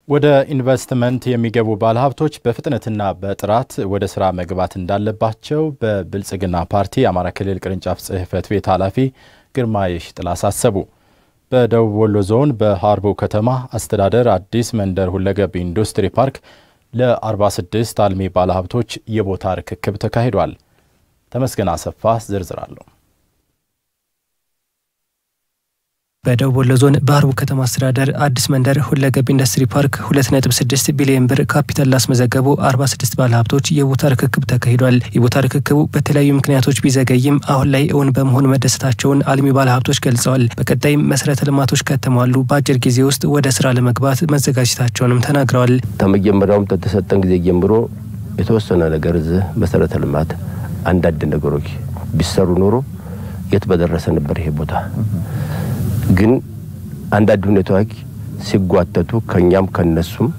ወደ ኢንቨስትመንት የሚገቡ ባለሀብቶች በፍጥነትና በጥራት ወደ ስራ መግባት እንዳለባቸው በብልጽግና ፓርቲ የአማራ ክልል ቅርንጫፍ ጽሕፈት ቤት ኃላፊ ግርማ የሺጥላ አሳሰቡ። በደቡብ ወሎ ዞን በሀርቡ ከተማ አስተዳደር አዲስ መንደር ሁለገብ ኢንዱስትሪ ፓርክ ለ46 አልሚ ባለሀብቶች የቦታ ርክክብ ተካሂዷል። ተመስገን አሰፋ ዝርዝር አለው። በደቡብ ወሎ ዞን በሀርቡ ከተማ አስተዳደር አዲስ መንደር ሁለገብ ኢንዱስትሪ ፓርክ 2.6 ቢሊዮን ብር ካፒታል ላስመዘገቡ 46 ባለሀብቶች የቦታ ርክክብ ተካሂዷል። የቦታ ርክክቡ በተለያዩ ምክንያቶች ቢዘገይም አሁን ላይ እውን በመሆኑ መደሰታቸውን አልሚ ባለሀብቶች ገልጸዋል። በቀጣይም መሰረተ ልማቶች ከተሟሉ በአጭር ጊዜ ውስጥ ወደ ስራ ለመግባት መዘጋጀታቸውንም ተናግረዋል። ከመጀመሪያውም ተተሰጠን ጊዜ ጀምሮ የተወሰነ ነገር እዚህ መሰረተ ልማት አንዳንድ ነገሮች ቢሰሩ ኖሮ የት በደረሰ ነበር ይሄ ቦታ ግን አንዳንድ ሁኔታዎች ሲጓተቱ ከኛም ከነሱም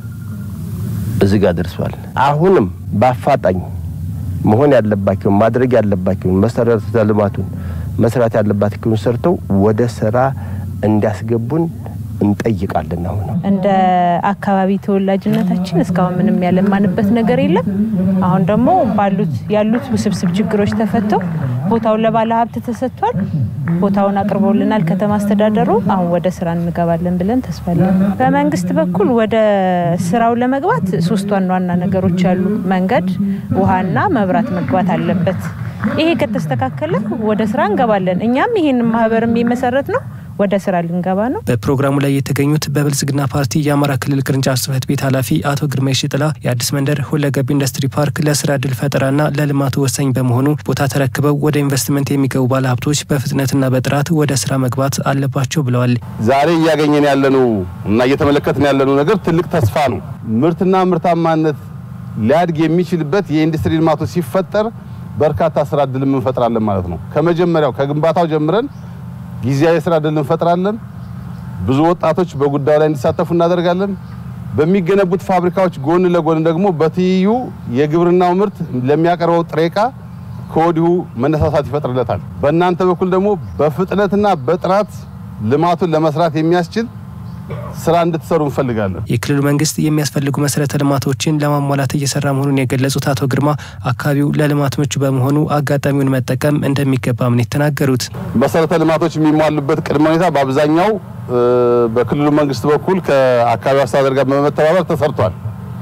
እዚህ ጋር ደርሷል። አሁንም በአፋጣኝ መሆን ያለባቸውን ማድረግ ያለባቸውን መሰረተ ልማቱን መስራት ያለባቸውን ሰርተው ወደ ስራ እንዲያስገቡን እንጠይቃለን። አሁን እንደ አካባቢ ተወላጅነታችን እስካሁን ምንም ያለማንበት ነገር የለም። አሁን ደግሞ ባሉት ያሉት ውስብስብ ችግሮች ተፈተው ቦታውን ለባለ ሀብት ተሰጥቷል። ቦታውን አቅርቦልናል ከተማ አስተዳደሩ። አሁን ወደ ስራ እንገባለን ብለን ተስፋለን። በመንግስት በኩል ወደ ስራው ለመግባት ሶስት ዋና ዋና ነገሮች አሉ። መንገድ፣ ውሃና መብራት መግባት አለበት። ይሄ ከተስተካከለ ወደ ስራ እንገባለን። እኛም ይሄን ማህበርም የመሰረት ነው ወደ ስራ ልንገባ ነው። በፕሮግራሙ ላይ የተገኙት በብልጽግና ፓርቲ የአማራ ክልል ቅርንጫፍ ጽሕፈት ቤት ኃላፊ አቶ ግርማ የሺጥላ የአዲስ መንደር ሁለገብ ኢንዱስትሪ ፓርክ ለስራ እድል ፈጠራና ለልማቱ ወሳኝ በመሆኑ ቦታ ተረክበው ወደ ኢንቨስትመንት የሚገቡ ባለሀብቶች በፍጥነትና በጥራት ወደ ስራ መግባት አለባቸው ብለዋል። ዛሬ እያገኘን ያለነው እና እየተመለከትን ያለነው ነገር ትልቅ ተስፋ ነው። ምርትና ምርታማነት ሊያድግ የሚችልበት የኢንዱስትሪ ልማቱ ሲፈጠር በርካታ ስራ እድልም እንፈጥራለን ማለት ነው። ከመጀመሪያው ከግንባታው ጀምረን ጊዜያዊ የስራ እድል እንፈጥራለን። ብዙ ወጣቶች በጉዳዩ ላይ እንዲሳተፉ እናደርጋለን። በሚገነቡት ፋብሪካዎች ጎን ለጎን ደግሞ በትይዩ የግብርናው ምርት ለሚያቀርበው ጥሬ ዕቃ ከወዲሁ መነሳሳት ይፈጥርለታል። በእናንተ በኩል ደግሞ በፍጥነትና በጥራት ልማቱን ለመስራት የሚያስችል ስራ እንድትሰሩ እንፈልጋለን። የክልሉ መንግስት የሚያስፈልጉ መሰረተ ልማቶችን ለማሟላት እየሰራ መሆኑን የገለጹት አቶ ግርማ አካባቢው ለልማት ምቹ በመሆኑ አጋጣሚውን መጠቀም እንደሚገባም ነው የተናገሩት። መሰረተ ልማቶች የሚሟሉበት ቅድመ ሁኔታ በአብዛኛው በክልሉ መንግስት በኩል ከአካባቢው አስተዳደር ጋር በመተባበር ተሰርቷል።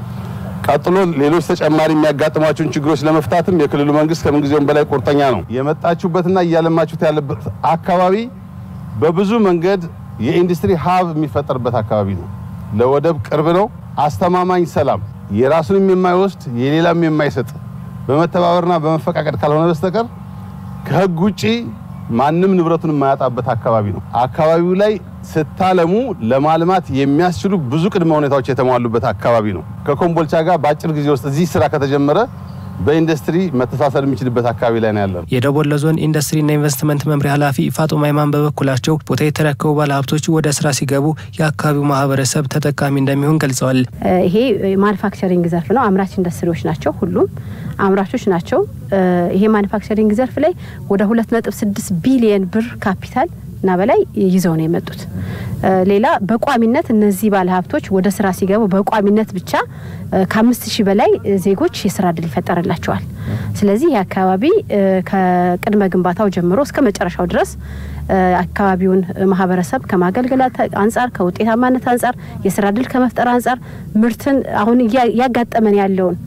ቀጥሎ ሌሎች ተጨማሪ የሚያጋጥሟቸውን ችግሮች ለመፍታትም የክልሉ መንግስት ከምንጊዜውም በላይ ቁርጠኛ ነው። የመጣችሁበትና እያለማችሁት ያለበት አካባቢ በብዙ መንገድ የኢንዱስትሪ ሀብ የሚፈጠርበት አካባቢ ነው። ለወደብ ቅርብ ነው። አስተማማኝ ሰላም፣ የራሱንም የማይወስድ የሌላም የማይሰጥ በመተባበርና በመፈቃቀድ ካልሆነ በስተቀር ከህግ ውጪ ማንም ንብረቱን የማያጣበት አካባቢ ነው። አካባቢው ላይ ስታለሙ ለማልማት የሚያስችሉ ብዙ ቅድመ ሁኔታዎች የተሟሉበት አካባቢ ነው። ከኮምቦልቻ ጋር በአጭር ጊዜ ውስጥ እዚህ ስራ ከተጀመረ በኢንዱስትሪ መተሳሰር የሚችልበት አካባቢ ላይ ነው ያለው። የደቡብ ወሎ ዞን ኢንዱስትሪና ኢንቨስትመንት መምሪያ ኃላፊ ፋጡማ ይማን በበኩላቸው ቦታ የተረከቡ ባለሀብቶች ወደ ስራ ሲገቡ የአካባቢው ማህበረሰብ ተጠቃሚ እንደሚሆን ገልጸዋል። ይሄ ማኑፋክቸሪንግ ዘርፍ ነው። አምራች ኢንዱስትሪዎች ናቸው። ሁሉም አምራቾች ናቸው። ይሄ ማኑፋክቸሪንግ ዘርፍ ላይ ወደ 2.6 ቢሊየን ብር ካፒታል እና በላይ ይዘው ነው የመጡት። ሌላ በቋሚነት እነዚህ ባለሀብቶች ወደ ስራ ሲገቡ በቋሚነት ብቻ ከአምስት ሺህ በላይ ዜጎች የስራ እድል ይፈጠርላቸዋል። ስለዚህ ይህ አካባቢ ከቅድመ ግንባታው ጀምሮ እስከ መጨረሻው ድረስ አካባቢውን ማህበረሰብ ከማገልገል አንጻር፣ ከውጤታማነት አንጻር፣ የስራ እድል ከመፍጠር አንጻር ምርትን አሁን እያጋጠመን ያለውን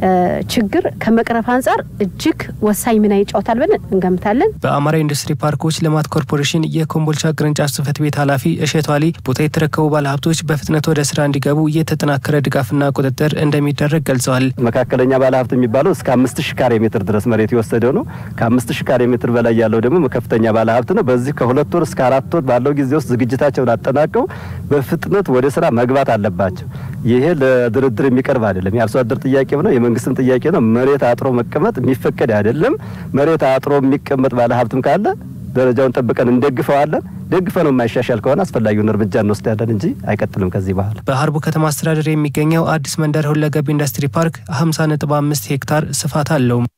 ችግር ከመቅረፍ አንጻር እጅግ ወሳኝ ሚና ይጫወታል ብለን እንገምታለን። በአማራ ኢንዱስትሪ ፓርኮች ልማት ኮርፖሬሽን የኮምቦልቻ ቅርንጫፍ ጽሕፈት ቤት ኃላፊ እሸቱ አሊ ቦታ የተረከቡ ባለሀብቶች በፍጥነት ወደ ስራ እንዲገቡ የተጠናከረ ድጋፍና ቁጥጥር እንደሚደረግ ገልጸዋል። መካከለኛ ባለሀብት የሚባለው እስከ አምስት ሺ ካሬ ሜትር ድረስ መሬት የወሰደው ነው። ከአምስት ሺ ካሬ ሜትር በላይ ያለው ደግሞ ከፍተኛ ባለሀብት ነው። በዚህ ከሁለት ወር እስከ አራት ወር ባለው ጊዜ ውስጥ ዝግጅታቸውን አጠናቀው በፍጥነት ወደ ስራ መግባት አለባቸው። ይሄ ለድርድር የሚቀርብ አይደለም። የአርሶ አደር ጥያቄም ነው የመንግስትም ጥያቄ ነው። መሬት አጥሮ መቀመጥ የሚፈቀድ አይደለም። መሬት አጥሮ የሚቀመጥ ባለሀብትም ካለ ደረጃውን ጠብቀን እንደግፈዋለን። ደግፈ ነው የማይሻሻል ከሆነ አስፈላጊውን እርምጃ እንወስዳለን እንጂ አይቀጥልም ከዚህ በኋላ። በሀርቡ ከተማ አስተዳደር የሚገኘው አዲስ መንደር ሁለገብ ኢንዱስትሪ ፓርክ 50.5 ሄክታር ስፋት አለው።